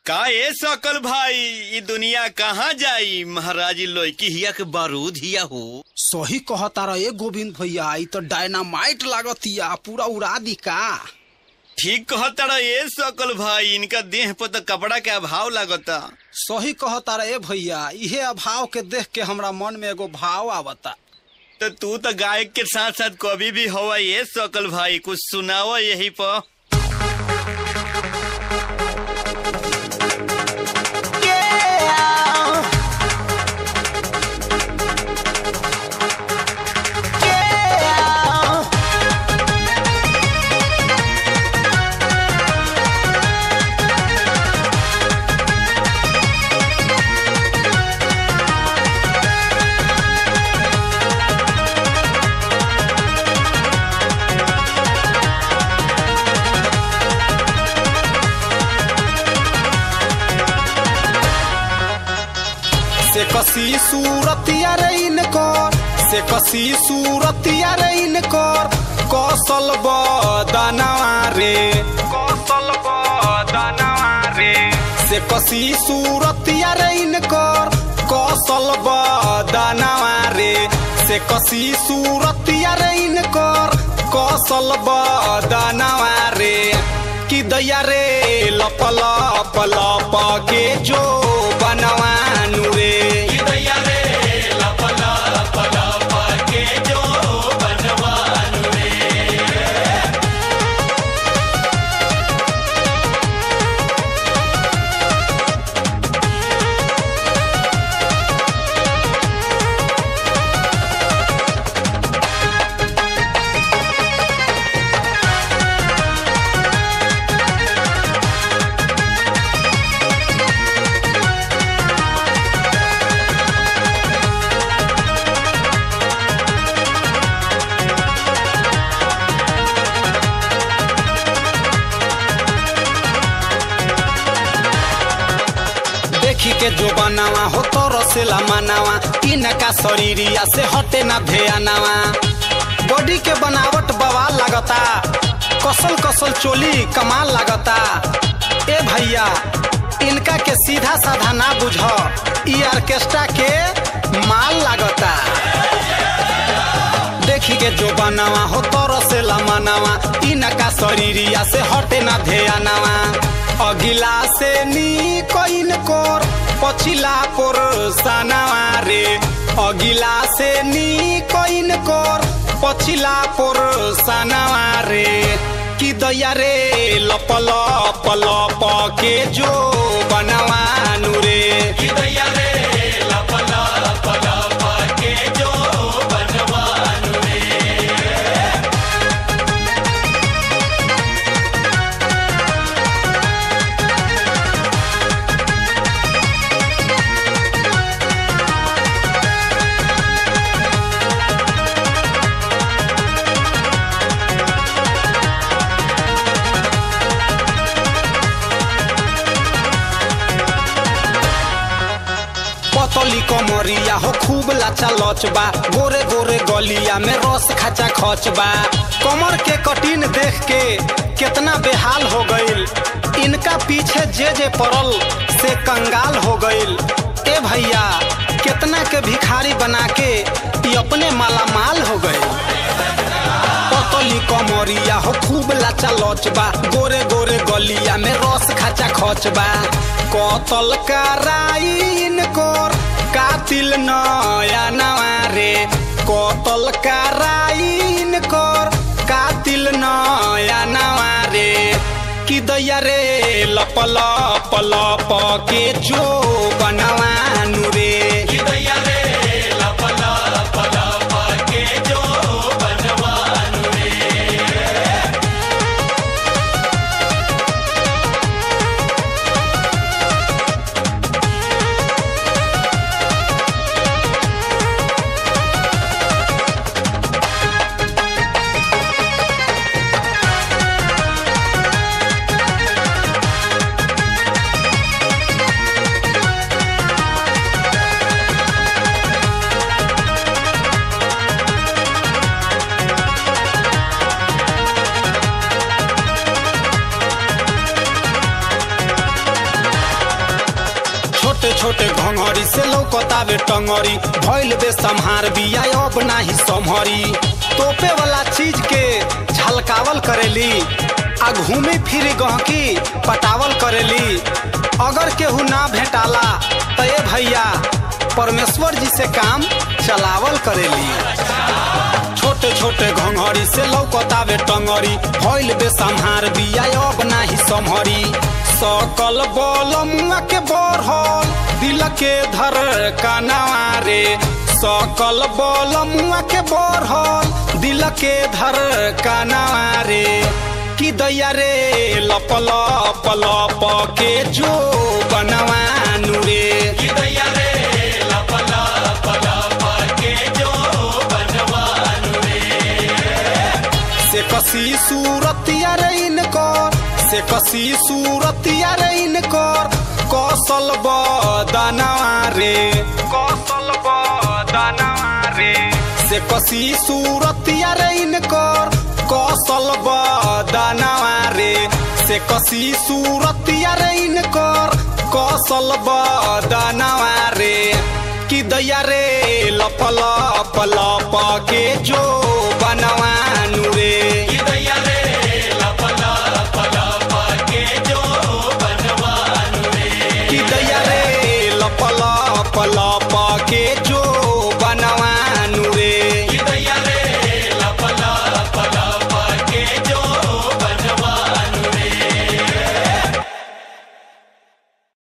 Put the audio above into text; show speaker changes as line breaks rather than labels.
का ए सकल भाई ई दुनिया कहाँ जाई महाराज लोकी हिया के बारूद हिया हो
सही कहता रहे गोविंद भैया ई तो डायनामाइट लागतिया पूरा उड़ा दी का
ठीक कहता ए सकल भाई इनका देह पर तो कपड़ा के अभाव लागता
सही कहता रहे भैया इहे अभाव के देख के हमरा मन में एगो भाव आवता
तो तू तो गायक के साथ साथ कवि भी हवा ये सकल भाई कुछ सुनावा यही पर
से कसी सूरतिया रे इनकर से कसी सूरतिया रे इनकर कौशल बदनवा रे कौशल बदनवा रे से कसी सूरतिया रे इनकर कौशल बदनवा रे से कसी सूरतिया रे इनकर कौशल बदनवा रे कि दैया रे लप लप लप के जो बनवानु रे देखी के जो बनावा हो तो रसेला मानावा इनका शरीरिया से हटे ना ध्यानावा बॉडी के बनावट बवाल लगता कसल कसल चोली कमाल लगता ए भैया इनका के सीधा साधा ना बुझ ई ऑर्केस्ट्रा के माल लगता देखी के जो बनावा हो तो रसेला मानावा इनका शरीरिया से हटे ना ध्यानावा अगिला से नी कोइन कोर पछिला पोर सनावा रे अगिला से नी कोइन कोर पछिला पोर सनावा रे कि दैया रे लप लप लप के जो बनवानु रे कि दैया रे लप लप लप के जो बनवानु पतली कमरिया हो खूब लाचा लचबा गोरे गोरे गलिया में रस खाचा खचबा कमर के कटिन देख के कितना बेहाल हो गईल इनका पीछे जे जे पड़ल से कंगाल हो गईल ए भैया कितना के भिखारी बना के ये अपने माला माल हो गए पतली कमरिया हो खूब लाचा लचबा गोरे गोरे गलिया में रस खाचा खचबा कतल कराइन कोर कातिल नया नवा रे कतल कराइन कोर कातिल नया नवा रे कि दैया रे लप लप लप के जो बनवानु रे कि दैया रे लप लप लप के जो बनवानु छोटे घंगरी से लौकतावे टंगरी भइल बे संहार बिया अब नाही संहरी तोपे वाला चीज के झलकावल करेली आ घूमे फिरे गहकी पटावल करेली अगर केहू ना भेटाला त ए भैया परमेश्वर जी से काम चलावल करेली छोटे छोटे घंगरी से लौकतावे टंगरी भइल बे संहार बिया अब नाही संहरी सकल बल मुआ के बढ़ल दिल के धर कनवा रे सकल बल मुआ के बढ़ल दिल के धर कनवा रे कि दैया रे लप लप लप के जो बनवानु रे कि दैया रे लप लप लप के जो बनवानु रे से कसी सूरतिया रे इनकर से कसी सूरतिया रे इनकर कौशल बदनवा रे कौशल बदनवा रे से कसी सूरतिया रे इनकर कौशल बदनवा रे से कसी सूरतिया रे इनकर कौशल बदनवा रे कि दैया रे लप लप लप के जो बनवानु रे कि दैया रे लप लप लप के जो बनवानु रे कि दैया रे लप लप लप के जो